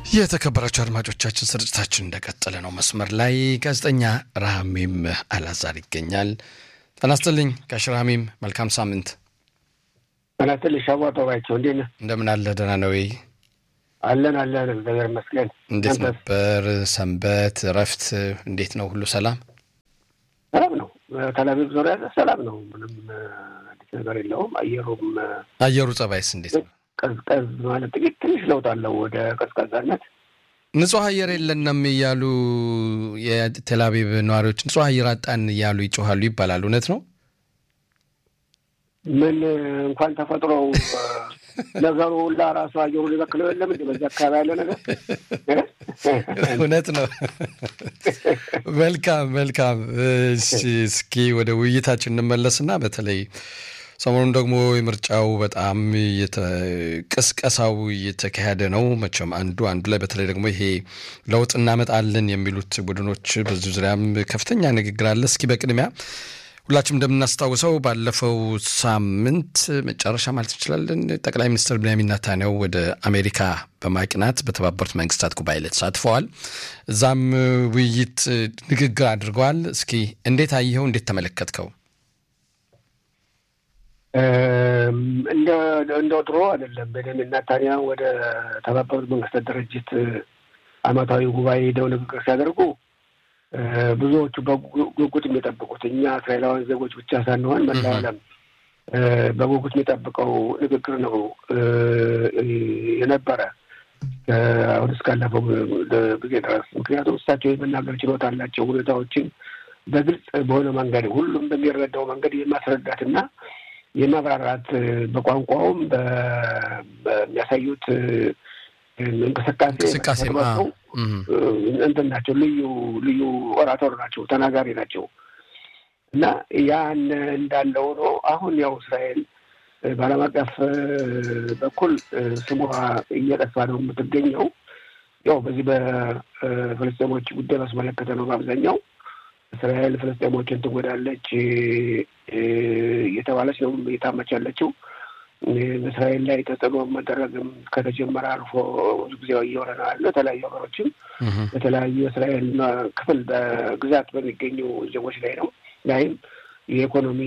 የተከበራቸው አድማጮቻችን ስርጭታችን እንደቀጠለ ነው። መስመር ላይ ጋዜጠኛ ረሃሚም አላዛር ይገኛል። ጤና ይስጥልኝ ጋሽ ረሃሚም፣ መልካም ሳምንት። ጤና ይስጥልኝ ሻቧ ጠባቸው፣ እንዴት ነህ? እንደምን አለ? ደህና ነው ወይ? አለን አለን፣ እግዚአብሔር ይመስገን። እንዴት ነበር ሰንበት? እረፍት እንዴት ነው? ሁሉ ሰላም ሰላም ነው። ተላቪቭ ዙሪያ ሰላም ነው። ምንም አዲስ ነገር የለውም። አየሩም አየሩ ጸባይስ እንዴት ነው? ቀዝቀዝ ማለት ጥቂት ትንሽ ለውጥ አለው ወደ ቀዝቃዛነት። ንጹህ አየር የለንም እያሉ የቴልአቪቭ ነዋሪዎች ንጹህ አየር አጣን እያሉ ይጮኋሉ ይባላል። እውነት ነው? ምን እንኳን ተፈጥሮው ነገሩ ሁላ ራሱ አየሩ ሊበክለው የለም እንዲ በዚህ አካባቢ ያለ ነገር እውነት ነው። መልካም መልካም። እስኪ ወደ ውይይታችን እንመለስና በተለይ ሰሞኑን ደግሞ የምርጫው በጣም ቅስቀሳው እየተካሄደ ነው። መቼም አንዱ አንዱ ላይ በተለይ ደግሞ ይሄ ለውጥ እናመጣለን የሚሉት ቡድኖች በዚህ ዙሪያም ከፍተኛ ንግግር አለ። እስኪ በቅድሚያ ሁላችንም እንደምናስታውሰው ባለፈው ሳምንት መጨረሻ ማለት እንችላለን ጠቅላይ ሚኒስትር ብንያሚን ኔታንያሁ ወደ አሜሪካ በማቅናት በተባበሩት መንግስታት ጉባኤ ላይ ተሳትፈዋል። እዛም ውይይት ንግግር አድርገዋል። እስኪ እንዴት አየኸው? እንዴት ተመለከትከው? እንደ ድሮ አይደለም። ቤንያሚን ኔታንያሁ ወደ ተባበሩት መንግስታት ድርጅት ዓመታዊ ጉባኤ ሄደው ንግግር ሲያደርጉ ብዙዎቹ በጉጉት የሚጠብቁት እኛ እስራኤላውያን ዜጎች ብቻ ሳንሆን መላው ዓለም በጉጉት የሚጠብቀው ንግግር ነው የነበረ አሁን እስካለፈው ጊዜ ድረስ። ምክንያቱም እሳቸው የመናገር ችሎታ አላቸው። ሁኔታዎችን በግልጽ በሆነ መንገድ ሁሉም በሚረዳው መንገድ የማስረዳትና የማብራራት በቋንቋውም በሚያሳዩት እንቅስቃሴ እንቅስቃሴ እንትን ናቸው። ልዩ ልዩ ኦራቶር ናቸው፣ ተናጋሪ ናቸው እና ያን እንዳለ ሆኖ አሁን ያው እስራኤል በዓለም አቀፍ በኩል ስሟ እየጠፋ ነው የምትገኘው። ያው በዚህ በፍልስጤሞች ጉዳይ ባስመለከተ ነው በአብዛኛው እስራኤል ፍልስጤሞችን ትጎዳለች እየተባለች ነው እየታመች ያለችው። በእስራኤል ላይ ተጽዕኖ መደረግም ከተጀመረ አልፎ ብዙ ጊዜ እየሆነ ነው ያለው። የተለያዩ ሀገሮችም በተለያዩ የእስራኤል ክፍል በግዛት በሚገኙ ዜጎች ላይ ነው ላይም የኢኮኖሚ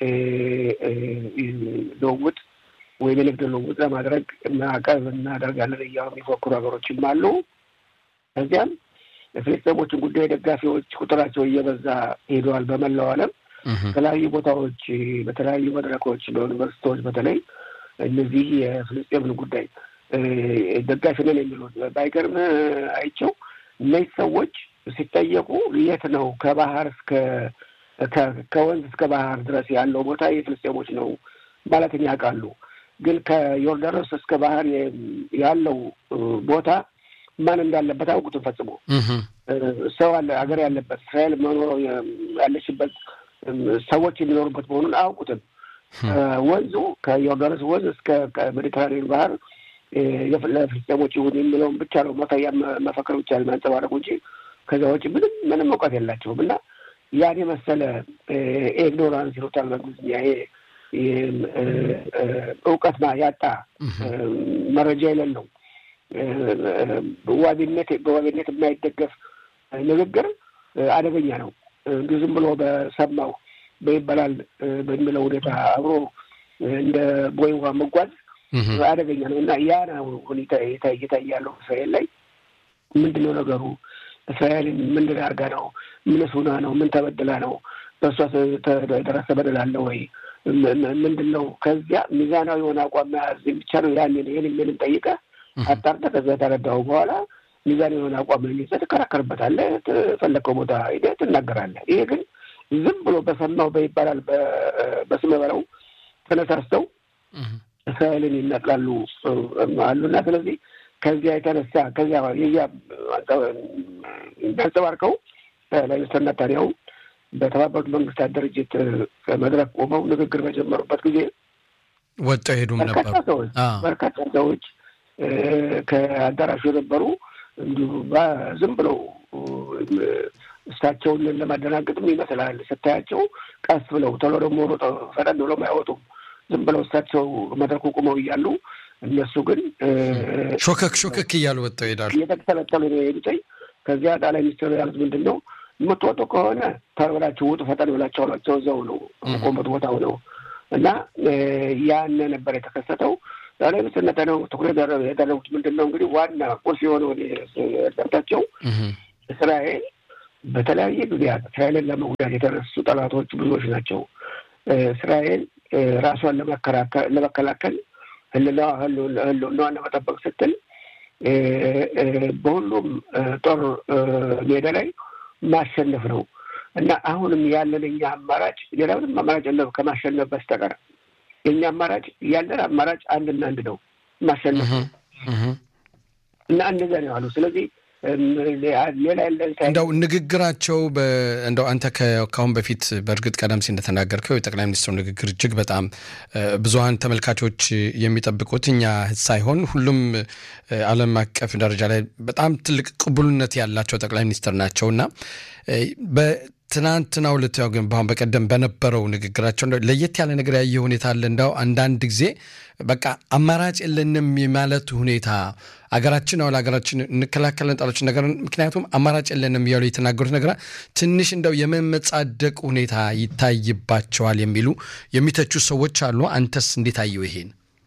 ልውውጥ ወይም የንግድ ልውውጥ ለማድረግ ማዕቀብ እናደርጋለን እያሉ የሚፎክሩ ሀገሮችም አሉ። ከዚያም የፍልስጤሞችን ጉዳይ ደጋፊዎች ቁጥራቸው እየበዛ ሄደዋል። በመላው ዓለም በተለያዩ ቦታዎች፣ በተለያዩ መድረኮች፣ በዩኒቨርሲቲዎች በተለይ እነዚህ የፍልስጤምን ጉዳይ ደጋፊ ነን የሚሉት ባይገርም አይቸው እነዚህ ሰዎች ሲጠየቁ የት ነው ከባህር እስከ ከወንዝ እስከ ባህር ድረስ ያለው ቦታ የፍልስጤሞች ነው ማለትን ያውቃሉ። ግን ከዮርዳኖስ እስከ ባህር ያለው ቦታ ማን እንዳለበት አያውቁትም ፈጽሞ። ሰው አለ ሀገር ያለበት እስራኤል መኖረው ያለችበት ሰዎች የሚኖሩበት መሆኑን አያውቁትም። ወንዙ ከዮርዳኖስ ወንዝ እስከ ሜዲትራኒያን ባህር ለፍልስጤሞች ይሁን የሚለውን ብቻ ነው መፈያ መፈክር ብቻ የሚያንጸባረቁ እንጂ ከዚያ ውጭ ምንም ምንም እውቀት የላቸውም እና ያን የመሰለ ኢግኖራንስ ይሉታል በእንግሊዝኛ ይሄ እውቀት ያጣ መረጃ የሌለው ዋቢነት በዋቢነት የማይደገፍ ንግግር አደገኛ ነው። እንዲሁ ዝም ብሎ በሰማው በይበላል በሚለው ሁኔታ አብሮ እንደ ቦይ ውሃ መጓዝ አደገኛ ነው እና ያ ነው ሁኔታ እየታየ ያለው እስራኤል ላይ ምንድን ነው ነገሩ? እስራኤልን ምንድን አድርጋ ነው? ምንስ ሆና ነው? ምን ተበድላ ነው? በእሷ የደረሰ በደል አለ ወይ? ምንድን ነው? ከዚያ ሚዛናዊ የሆነ አቋም መያዝ ብቻ ነው። ያን ይህን ምንም ጠይቀህ አጣርተህ ከዚያ ተረዳሁ በኋላ ሚዛን የሆነ አቋም ይዘህ ትከራከርበታለህ። ፈለከው ቦታ ሄደህ ትናገራለህ። ይሄ ግን ዝም ብሎ በሰማው በይባላል በስመ በለው ተነሳስተው እስራኤልን ይነቅላሉ አሉና ስለዚህ ከዚያ የተነሳ ከዚያ የዚያ የሚያንጸባርቀው ሚኒስትር ኔታንያሁ በተባበሩት መንግስታት ድርጅት መድረክ ቆመው ንግግር በጀመሩበት ጊዜ ወጥተው ሄዱም ነበር። ሰዎች በርካታ ሰዎች ከአዳራሹ የነበሩ እንዲሁ ዝም ብለው እሳቸውን ለማደናገጥም ይመስላል ስታያቸው፣ ቀስ ብለው ቶሎ ደግሞ ሮጠው ፈጠን ብለው አይወጡም። ዝም ብለው እሳቸው መድረኩ ቁመው እያሉ እነሱ ግን ሾከክ ሾከክ እያሉ ወጥተው ይሄዳሉ። እየተተለተሉ ነው የሄዱትኝ። ከዚያ ጠቅላይ ሚኒስትሩ ያሉት ምንድን ነው የምትወጡ ከሆነ ተብላችሁ ውጡ ፈጠን ብላቸው አሏቸው። እዛው ነው ቆመት ቦታው ነው እና ያን ነበር የተከሰተው። ጠቅላይ ሚኒስትር ነተነው ትኩረት ያደረጉት ምንድን ነው እንግዲህ ዋና ቁልፍ የሆነው ደርታቸው እስራኤል በተለያየ ጊዜያት እስራኤልን ለመጉዳት የተነሱ ጠላቶች ብዙዎች ናቸው። እስራኤል ራሷን ለመከላከል ህልውናዋን ለመጠበቅ ስትል በሁሉም ጦር ሜዳ ላይ ማሸነፍ ነው እና አሁንም ያለን እኛ አማራጭ ሌላ ምንም አማራጭ የለም ከማሸነፍ በስተቀር የእኛ አማራጭ ያለን አማራጭ አንድና አንድ ነው፣ ማሸነፍ ነው እና እንደዚያ ነው ያሉ። ስለዚህ ሌላ ያለን እንደው ንግግራቸው እንደው አንተ ከአሁን በፊት በእርግጥ ቀደም ሲል እንደተናገርከው የጠቅላይ ሚኒስትሩ ንግግር እጅግ በጣም ብዙሀን ተመልካቾች የሚጠብቁት እኛ ሳይሆን ሁሉም ዓለም አቀፍ ደረጃ ላይ በጣም ትልቅ ቅቡልነት ያላቸው ጠቅላይ ሚኒስትር ናቸው እና ትናንትናው ዕለት ያው ግን በአሁን በቀደም በነበረው ንግግራቸው ለየት ያለ ነገር ያየ ሁኔታ አለ። እንዳው አንዳንድ ጊዜ በቃ አማራጭ የለንም የማለት ሁኔታ አገራችን አሁን ሀገራችን እንከላከለን ጣሎች ነገር ምክንያቱም አማራጭ የለንም እያሉ የተናገሩት ነገር ትንሽ እንደው የመመጻደቅ ሁኔታ ይታይባቸዋል የሚሉ የሚተቹ ሰዎች አሉ። አንተስ እንዴት አየው ይሄን?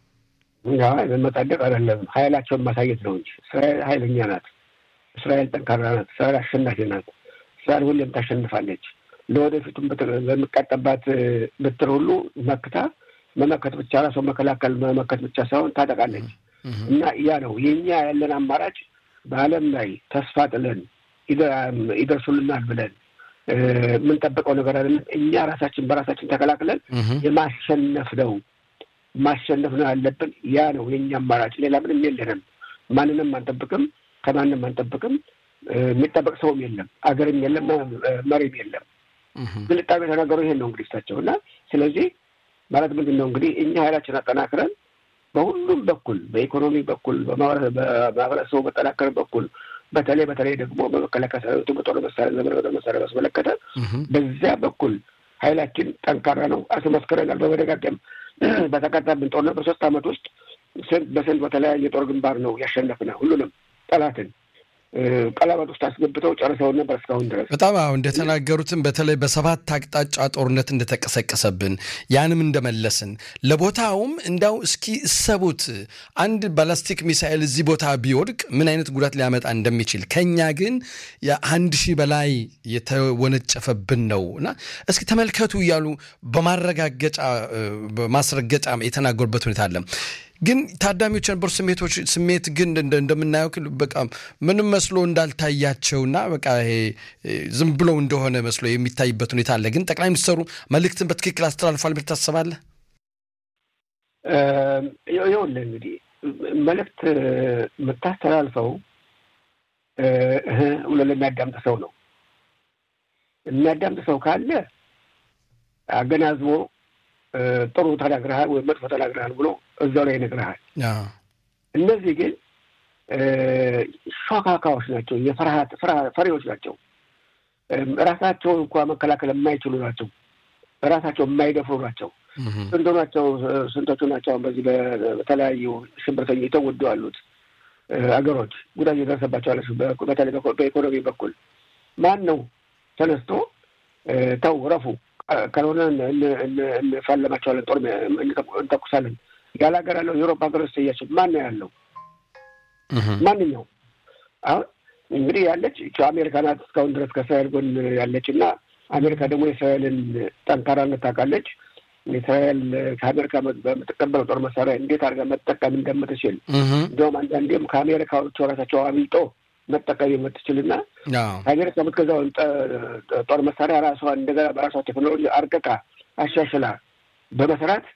መመጻደቅ አይደለም ኃይላቸውን ማሳየት ነው እንጂ እስራኤል ኃይለኛ ናት። እስራኤል ጠንካራ ናት። እስራኤል አሸናፊ ናት። እስራኤል ሁሌም ታሸንፋለች። ለወደፊቱም በሚቀጠባት ብትር ሁሉ መክታ መመከት ብቻ ራሷ መከላከል መመከት ብቻ ሳይሆን ታጠቃለች። እና ያ ነው የኛ ያለን አማራጭ። በዓለም ላይ ተስፋ ጥለን ይደርሱልናል ብለን የምንጠብቀው ነገር አይደለም። እኛ ራሳችን በራሳችን ተከላክለን የማሸነፍ ነው ማሸነፍ ነው ያለብን። ያ ነው የኛ አማራጭ። ሌላ ምንም የለንም። ማንንም አንጠብቅም፣ ከማንም አንጠብቅም። የሚጠበቅ ሰውም የለም፣ አገርም የለም፣ መሪም የለም። ግልጣቤ የተናገሩ ይሄን ነው እንግዲህ እሳቸው እና ስለዚህ ማለት ምንድን ነው እንግዲህ እኛ ኃይላችን አጠናክረን በሁሉም በኩል በኢኮኖሚ በኩል በማህበረሰቡ መጠናከር በኩል በተለይ በተለይ ደግሞ በመከላከያ ሰራዊቱ በጦር መሳሪያ ዘመን በጦር መሳሪያ ባስመለከተ በዚያ በኩል ኃይላችን ጠንካራ ነው። አስመስክረናል በመደጋገም በተቀጣብን ጦርነት በሶስት ዓመት ውስጥ ስንት በስንት በተለያየ የጦር ግንባር ነው ያሸነፍነ ሁሉንም ጠላትን ቀለበት ውስጥ አስገብተው ጨርሰውን ነበር እስካሁን ድረስ። በጣም አሁ እንደተናገሩትም በተለይ በሰባት አቅጣጫ ጦርነት እንደተቀሰቀሰብን ያንም እንደመለስን ለቦታውም እንዳው እስኪ እሰቡት አንድ ባላስቲክ ሚሳኤል እዚህ ቦታ ቢወድቅ ምን አይነት ጉዳት ሊያመጣ እንደሚችል ከኛ ግን የአንድ ሺህ በላይ የተወነጨፈብን ነው እና እስኪ ተመልከቱ እያሉ በማረጋገጫ በማስረገጫ የተናገሩበት ሁኔታ አለ። ግን ታዳሚዎች የነበሩ ስሜቶች ስሜት ግን እንደምናየው በቃ ምንም መስሎ እንዳልታያቸውና በቃ ይሄ ዝም ብሎ እንደሆነ መስሎ የሚታይበት ሁኔታ አለ። ግን ጠቅላይ ሚኒስትሩ መልእክትን በትክክል አስተላልፏል ብለህ ታስባለህ? ይኸውልህ እንግዲህ መልእክት የምታስተላልፈው ብሎ ለሚያዳምጥ ሰው ነው። የሚያዳምጥ ሰው ካለ አገናዝቦ ጥሩ ተናግረሃል ወይም መጥፎ ተናግረሃል ብሎ እዛው ላይ ይነግረሃል። እነዚህ ግን ሾካካዎች ናቸው፣ የፍርሃት ፈሪዎች ናቸው። ራሳቸውን እንኳ መከላከል የማይችሉ ናቸው። ራሳቸው የማይደፍሩ ናቸው። ስንቶ ናቸው ስንቶቹ ናቸው አሁን በዚህ በተለያዩ ሽብርተኞች የተወዱ ያሉት አገሮች ጉዳት የደረሰባቸው አለ። በተለይ በኢኮኖሚ በኩል ማን ነው ተነስቶ ተው ረፉ ካልሆነ እንፋለማቸዋለን፣ ጦር እንተኩሳለን ያለ ሀገር ያለው የአውሮፓ ሀገሮች ስያቸው ማን ነው ያለው? ማንኛው አሁን እንግዲህ ያለች አሜሪካ ናት እስካሁን ድረስ ከእስራኤል ጎን ያለች እና አሜሪካ ደግሞ የእስራኤልን ጠንካራነት ታውቃለች። እስራኤል ከአሜሪካ በምትቀበለው ጦር መሳሪያ እንዴት አድርጋ መጠቀም እንደምትችል እንዲሁም አንዳንዴም ከአሜሪካዎቹ ራሳቸው አብልጦ መጠቀም የምትችልና ከአሜሪካ የምትገዛውን ጦር መሳሪያ ራሷን እንደገና በራሷ ቴክኖሎጂ አርቅቃ አሻሽላ በመስራት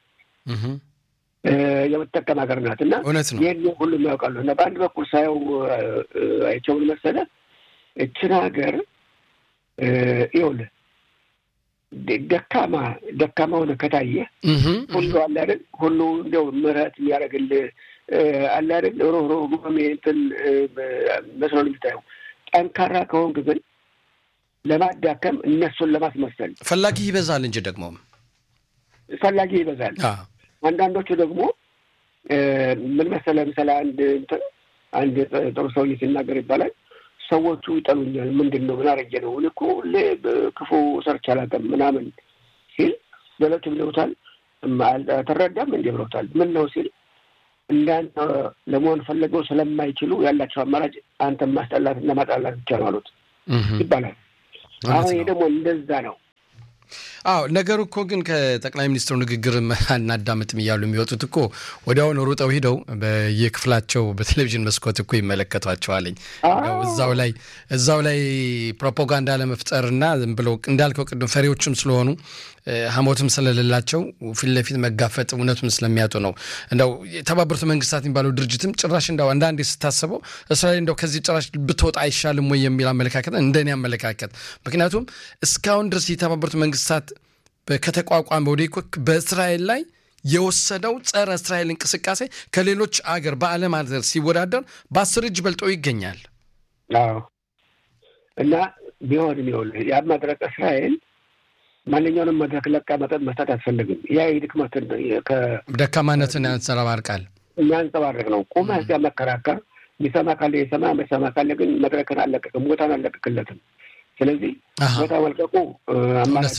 የምትጠቀም ሀገር ናት እና ይህን ሁሉም ያውቃሉ። እና በአንድ በኩል ሳየው አይቸውን መሰለ እችን ሀገር ይኸውልህ ደካማ ደካማ ሆነ ከታየ ሁሉ አለ አይደል ሁሉ እንዲያው ምሕረት የሚያደርግልህ አለ አይደል ሮህሮህ ጉም እንትን መስሎ ነው የሚታየው። ጠንካራ ከሆንክ ግን ለማዳከም እነሱን ለማስመሰል ፈላጊ ይበዛል እንጂ ደግሞ ፈላጊ ይበዛል። አንዳንዶቹ ደግሞ ምን መሰለህ፣ ምሳሌ አንድ እንትን አንድ ጥሩ ሰውዬ ሲናገር ይባላል ሰዎቹ ይጠሉኛል። ምንድን ነው ምን አረጀ ነው እኔ እኮ ሁሌ ክፉ ሰርቼ አላውቅም ምናምን ሲል በለቱ ብለውታል። ተረዳም እንዲህ ብለውታል። ምን ነው ሲል እንዳንተ ለመሆን ፈለገው ስለማይችሉ ያላቸው አማራጭ አንተን ማስጠላት እና ማጣላት ብቻ ነው አሉት ይባላል። አሁን ይህ ደግሞ እንደዛ ነው። አዎ ነገሩ እኮ ግን ከጠቅላይ ሚኒስትሩ ንግግር አናዳምጥም እያሉ የሚወጡት እኮ ወዲያውኑ ሩጠው ሂደው በየክፍላቸው በቴሌቪዥን መስኮት እኮ ይመለከቷቸዋለኝ። እዛው ላይ እዛው ላይ ፕሮፓጋንዳ ለመፍጠርና ዝም ብለው እንዳልከው ቅድም ፈሪዎችም ስለሆኑ ሐሞትም ስለሌላቸው ፊት ለፊት መጋፈጥ እውነቱን ስለሚያጡ ነው። እንደው የተባበሩት መንግስታት የሚባለው ድርጅትም ጭራሽ እንደው አንዳንዴ ስታስበው እስራኤል እንደው ከዚህ ጭራሽ ብትወጣ አይሻልም ወይ የሚል አመለካከት እንደኔ አመለካከት። ምክንያቱም እስካሁን ድረስ የተባበሩት መንግስታት ከተቋቋመ ወዲህ እኮ በእስራኤል ላይ የወሰደው ጸረ እስራኤል እንቅስቃሴ ከሌሎች አገር በዓለም አገር ሲወዳደር በአስር እጅ በልጦ ይገኛል። አዎ እና ቢሆንም ይኸውልህ ያ መድረክ እስራኤል ማንኛውንም መድረክ ለቃ መጠጥ መስጠት አትፈልግም። ያ የድክመትን ደካማነትን ያንጸባርቃል የሚያንጸባርቅ ነው። ቁመህ እዚያ መከራከር የሚሰማ ካለ የሰማ የማይሰማ ካለ ግን መድረክን አለቀቅም፣ ቦታን አለቀቅለትም። ስለዚህ ቦታ መልቀቁ አማራጭ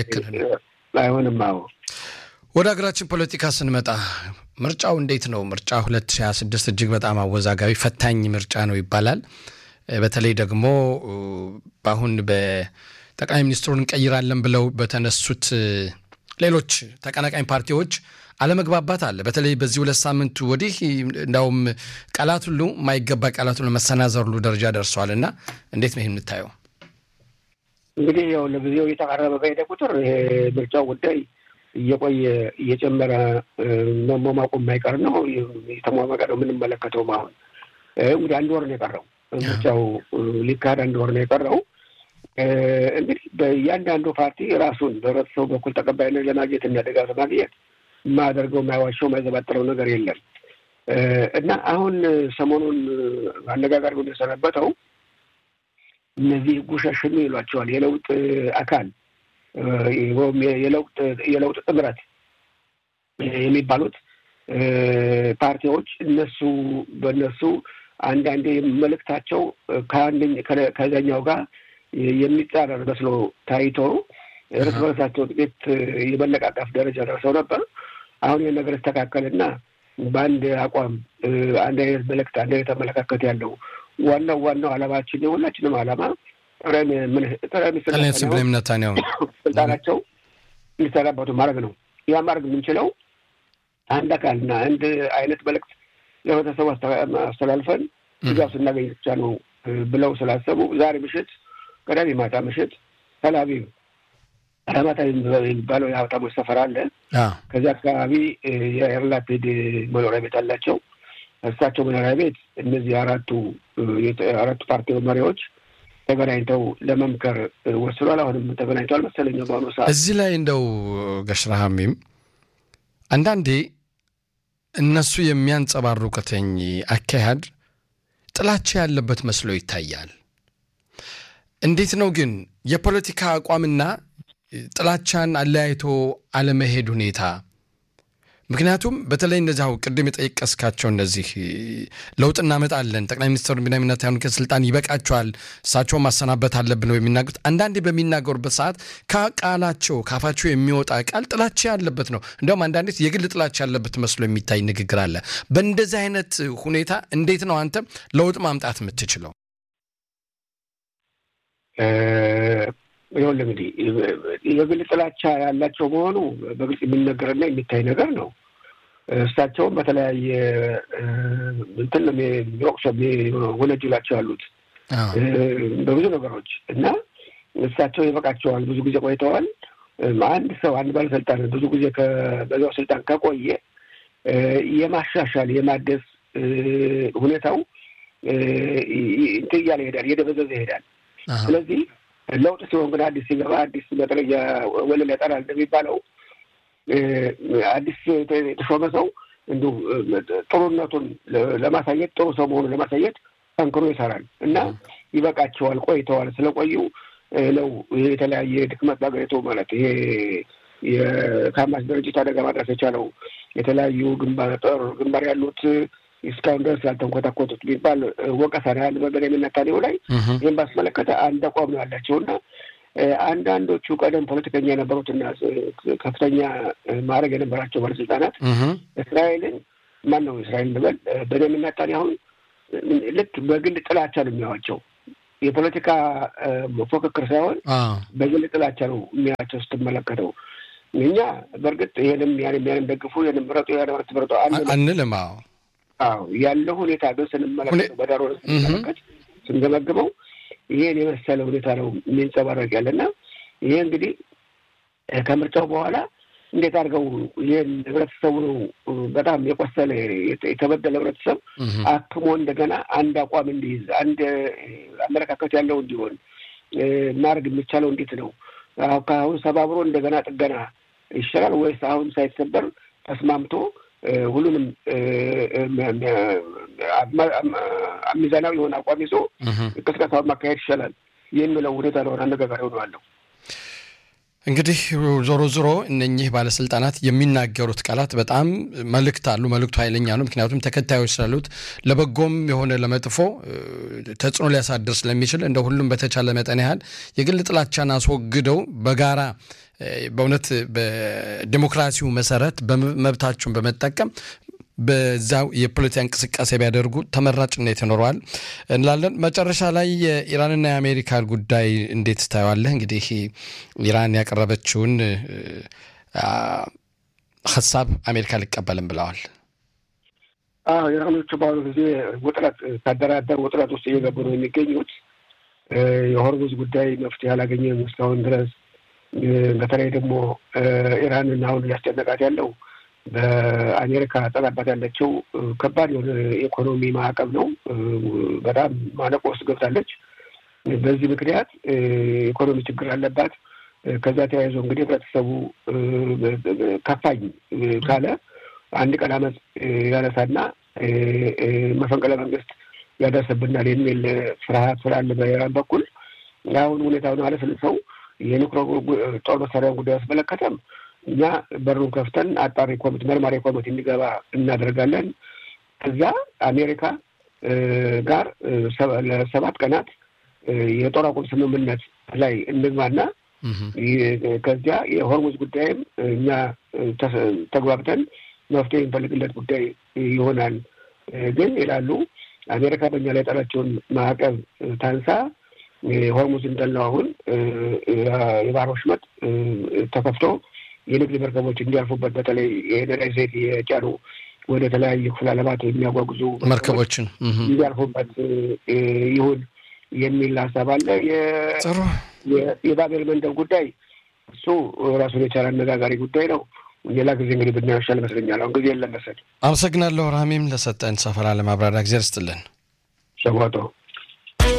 አይሆንም። አዎ ወደ ሀገራችን ፖለቲካ ስንመጣ ምርጫው እንዴት ነው? ምርጫ ሁለት ሺህ ሀያ ስድስት እጅግ በጣም አወዛጋቢ ፈታኝ ምርጫ ነው ይባላል። በተለይ ደግሞ በአሁን በጠቅላይ ሚኒስትሩን እንቀይራለን ብለው በተነሱት ሌሎች ተቀናቃኝ ፓርቲዎች አለመግባባት አለ። በተለይ በዚህ ሁለት ሳምንቱ ወዲህ እንዳውም ቃላት ሁሉ የማይገባ ቃላት ሁሉ መሰናዘር ሁሉ ደረጃ ደርሰዋል እና እንዴት ነው ይህ የምታየው? እንግዲህ ያው ለጊዜው እየተቃረበ በሄደ ቁጥር ይሄ ምርጫው ጉዳይ እየቆየ እየጨመረ መሟሟቁ የማይቀር ነው። የተሟሟቀ ነው የምንመለከተውም። አሁን እንግዲህ አንድ ወር ነው የቀረው ምርጫው ሊካሄድ አንድ ወር ነው የቀረው። እንግዲህ በእያንዳንዱ ፓርቲ ራሱን በህብረተሰቡ በኩል ተቀባይነት ለማግኘት እና ድጋፍ ለማግኘት የማያደርገው የማይዋሸው የማይዘባጥረው ነገር የለም እና አሁን ሰሞኑን አነጋጋሪ ሆኖ የሰነበተው እነዚህ ጉሸሽም ይሏቸዋል የለውጥ አካል ወይም የለውጥ ጥምረት የሚባሉት ፓርቲዎች እነሱ በእነሱ አንዳንዴ መልእክታቸው ከዛኛው ጋር የሚጻረር መስሎ ታይቶ እርስ በርሳቸው ጥቂት የመለቃቀፍ ደረጃ ደርሰው ነበር። አሁን ይህን ነገር ስተካከልና በአንድ አቋም አንድ አይነት መልእክት አንድ አይነት አመለካከት ያለው ዋናው ዋናው ዓላማችን የሁላችንም ዓላማ ጠቅላይ ሚኒስትር ኔታንያሁ ስልጣናቸው እንዲሰናበቱ ማድረግ ነው። ያ ማድረግ የምንችለው አንድ አካልና አንድ አይነት መልእክት ለህብረተሰቡ አስተላልፈን ድጋፍ ስናገኝ ብቻ ነው ብለው ስላሰቡ ዛሬ ምሽት ቅዳሜ ማታ ምሽት ተላቪቭ አላማጣ የሚባለው የሀብታሞች ሰፈር አለ። ከዚያ አካባቢ የያር ላፒድ መኖሪያ ቤት አላቸው። እሳቸው መኖሪያ ቤት እነዚህ አራቱ አራቱ ፓርቲ መሪዎች ተገናኝተው ለመምከር ወስኗል። አሁንም ተገናኝተዋል መሰለኝ በአሁኑ ሰዓት። እዚህ ላይ እንደው ገሽራሃሚም አንዳንዴ እነሱ የሚያንጸባርቁትኝ አካሄድ ጥላቻ ያለበት መስሎ ይታያል። እንዴት ነው ግን የፖለቲካ አቋምና ጥላቻን አለያይቶ አለመሄድ ሁኔታ? ምክንያቱም በተለይ እነዚህ አሁን ቅድም የጠየቀስካቸው እነዚህ ለውጥ እናመጣለን ጠቅላይ ሚኒስትሩ ቢንያሚን ኔታንያሁ ከስልጣን ይበቃቸዋል፣ እሳቸውን ማሰናበት አለብን ነው የሚናገሩት። አንዳንዴ በሚናገሩበት ሰዓት ከቃላቸው ካፋቸው የሚወጣ ቃል ጥላቻ ያለበት ነው። እንዲያውም አንዳንዴ የግል ጥላቻ ያለበት መስሎ የሚታይ ንግግር አለ። በእንደዚህ አይነት ሁኔታ እንዴት ነው አንተ ለውጥ ማምጣት የምትችለው? ይኸውልህ እንግዲህ የግል ጥላቻ ያላቸው መሆኑ በግልጽ የሚነገርና የሚታይ ነገር ነው። እሳቸውም በተለያየ እንትን ነው የሚወቅሱ ወነጅላቸው ያሉት በብዙ ነገሮች እና እሳቸው ይበቃቸዋል። ብዙ ጊዜ ቆይተዋል። አንድ ሰው አንድ ባለስልጣን ብዙ ጊዜ በዛው ስልጣን ከቆየ የማሻሻል የማደስ ሁኔታው እንትን እያለ ይሄዳል፣ እየደበዘዘ ይሄዳል። ስለዚህ ለውጥ ሲሆን ግን አዲስ ሲገባ አዲስ መጥረጊያ ወለል ያጠራል እንደሚባለው አዲስ የተሾመ ሰው እንዲሁ ጥሩነቱን ለማሳየት ጥሩ ሰው መሆኑን ለማሳየት ጠንክሮ ይሰራል እና ይበቃቸዋል። ቆይተዋል። ስለቆዩ ነው ይሄ የተለያየ ድክመት ባገኘቱ ማለት ይሄ የካማስ ድርጅት አደጋ ማድረስ የቻለው የተለያዩ ግንባር ጦር ግንባር ያሉት እስካሁን ድረስ ያልተንኮታኮቱት የሚባል ወቀሳ ነው ያለ በቤንያሚን ኔታንያሁ ላይ። ይህም ባስመለከተ አንድ አቋም ነው ያላቸው እና አንዳንዶቹ ቀደም ፖለቲከኛ የነበሩትና ከፍተኛ ማዕረግ የነበራቸው ባለስልጣናት እስራኤልን ማን ነው እስራኤል ልበል ቤንያሚን ኔታንያሁን ልክ በግል ጥላቻ ነው የሚያዋቸው። የፖለቲካ ፉክክር ሳይሆን በግል ጥላቻ ነው የሚያቸው ስትመለከተው። እኛ በእርግጥ ይህንም ያንም ያንም ደግፉ ይህንም ምረጡ ያንም ትምረጡ አንልም። አዎ ያለው ሁኔታ ግን ስንመለከተው በዳሮ ስንመለከት ስንገመግመው ይሄን የመሰለ ሁኔታ ነው የሚንጸባረቅ ያለና ይሄ እንግዲህ ከምርጫው በኋላ እንዴት አድርገው ይህን ህብረተሰቡ ነው በጣም የቆሰለ የተበደለ ህብረተሰብ አክሞ እንደገና አንድ አቋም እንዲይዝ አንድ አመለካከት ያለው እንዲሆን ማድረግ የሚቻለው እንዴት ነው? ከአሁን ሰባብሮ እንደገና ጥገና ይሻላል ወይስ አሁን ሳይሰበር ተስማምቶ ሁሉንም ሚዛናዊ የሆነ አቋም ይዞ ቅስቀሳውን ማካሄድ ይሻላል የሚለው ሁኔታ ለሆነ አነጋጋሪ ሆነዋለሁ። እንግዲህ ዞሮ ዞሮ እነኚህ ባለስልጣናት የሚናገሩት ቃላት በጣም መልእክት አሉ። መልእክቱ ኃይለኛ ነው። ምክንያቱም ተከታዮች ስላሉት ለበጎም የሆነ ለመጥፎ ተጽዕኖ ሊያሳድር ስለሚችል እንደ ሁሉም በተቻለ መጠን ያህል የግል ጥላቻን አስወግደው በጋራ በእውነት በዲሞክራሲው መሰረት መብታቸውን በመጠቀም በዛው የፖለቲካ እንቅስቃሴ ቢያደርጉ ተመራጭነት ይኖረዋል እንላለን። መጨረሻ ላይ የኢራንና የአሜሪካ ጉዳይ እንዴት ታየዋለህ? እንግዲህ ኢራን ያቀረበችውን ሀሳብ አሜሪካ ሊቀበልም ብለዋል። አዎ ኢራኖቹ በአሁኑ ጊዜ ውጥረት ካደራደር ውጥረት ውስጥ እየገቡ ነው የሚገኙት። የሆርሙዝ ጉዳይ መፍትሄ አላገኘም እስካሁን ድረስ። በተለይ ደግሞ ኢራንን አሁን እያስጨነቃት ያለው በአሜሪካ ጠላባት ያለችው ከባድ የሆነ የኢኮኖሚ ማዕቀብ ነው። በጣም ማነቆ ውስጥ ገብታለች። በዚህ ምክንያት ኢኮኖሚ ችግር አለባት። ከዛ ተያይዞ እንግዲህ ህብረተሰቡ ከፋኝ ካለ አንድ ቀን አመፅ ያነሳና መፈንቅለ መንግስት ያደርስብናል የሚል ፍርሃት ስላለ በኢራን በኩል አሁን ሁኔታውን አለስልሰው የኒውክሌር ጦር መሳሪያን ጉዳይ አስመለከተም እኛ በሩን ከፍተን አጣሪ ኮሚቴ መርማሪ ኮሚቴ እንዲገባ እናደርጋለን። ከዛ አሜሪካ ጋር ለሰባት ቀናት የጦር አቁም ስምምነት ላይ እንግባና ከዚያ የሆርሙዝ ጉዳይም እኛ ተግባብተን መፍትሄ የሚፈልግለት ጉዳይ ይሆናል። ግን ይላሉ አሜሪካ በእኛ ላይ የጣለችውን ማዕቀብ ታንሳ ሆርሙዝ እንዳለው አሁን የባህር ወሽመጥ ተከፍቶ የንግድ መርከቦች እንዲያልፉበት በተለይ የነዳጅ ዘይት የጫኑ ወደ ተለያዩ ክፍለ ዓለማት የሚያጓጉዙ መርከቦችን እንዲያልፉበት ይሁን የሚል ሀሳብ አለ። የባቤል መንደብ ጉዳይ እሱ ራሱን የቻለ አነጋጋሪ ጉዳይ ነው። ሌላ ጊዜ እንግዲህ ብናየው ይሻል ይመስለኛል። አሁን ጊዜ የለም መሰለኝ። አመሰግናለሁ ራሚም ለሰጠን ሰፈራ ለማብራሪያ ጊዜ ርስጥልን ሸጓጦ